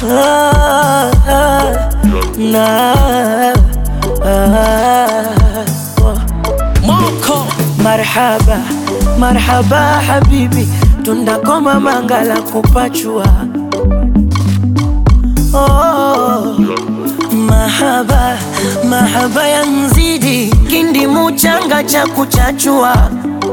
ah, ah, na ah, oh. Moko marhaba marhaba habibi tundakoma mangala kupachua oh. Mahaba mahaba ya nzidi kindi muchanga cha kuchachua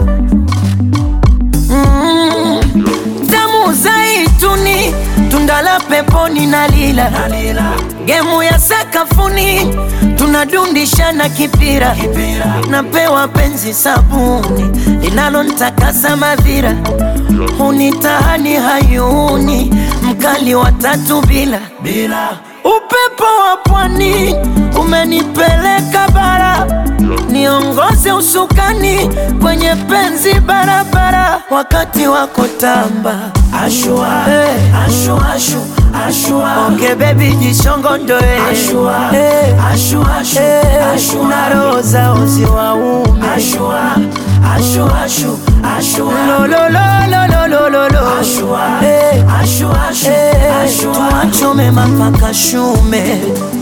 mm. Damu zaituni tunda la peponi na lila gemu ya sakafuni tunadundishana kipira napewa penzi sabuni linalontakasa madhira hunitahani hayuni mkali wa tatu bila bila upepo wa pwani umenipeleka bara niongoze usukani kwenye penzi barabara wakati wako tamba ashua, hey. ashua, ashu, ashua. Onge bebi jishongondoe ashua, hey. ashua, ashu, hey. ashua. na roho zao ziwaume ashua, ashua, ashu, ashua. lololololololo ashua, hey. ashua, ashu, hey. ashua. tuachome mapaka shume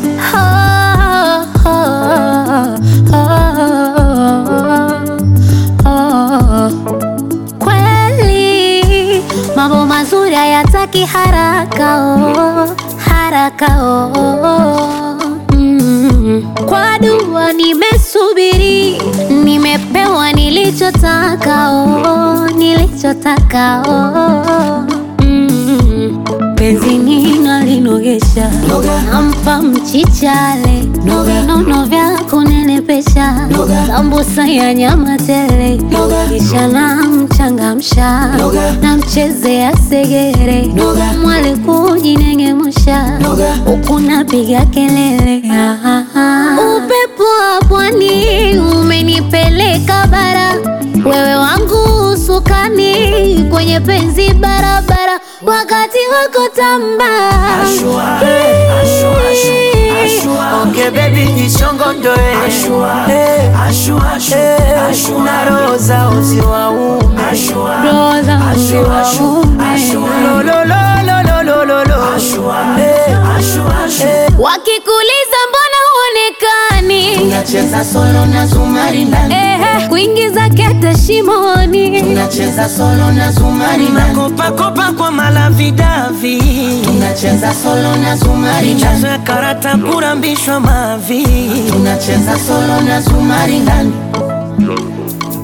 Kweli mambo mazuri hayataki haraka oh, haraka oh. Mm. Kwa dua nimesubiri, nimepewa nilichotaka oh, nilichotaka oh. Mm. Penzi nina linogesha, nampa mchichale, vinono vya kunenepesha, sambusa ya nyama tele, kisha namchangamsha, namchezea segere, mwali kujinengemusha, huku napiga kelele. Ah, ah, ah. Upepo wa pwani umenipeleka bara, wewe wangu usukani kwenye penzi barabara, wakati wako tamba Ashua, hey, ashua, ashua, ashua. Onge baby jishongondoe ashua, hey, ashua, ashua, hey, ashua. na roho zao ziwaume ashua, Roho zao ashua, ashua, ziwaume. ashua. Lololololololo. Ashua, hey, ashua, ashua. Hey. wakikuliza mbona huonekani Tunacheza solo na zumari ndani, Ehe, kuingiza kete shimoni tunacheza solo na zumari ndani, Makopakopa kwa malavidavi tunacheza solo na zumari ndani, michezo ya karata kurambishwa mavi tunacheza solo na zumari ndani.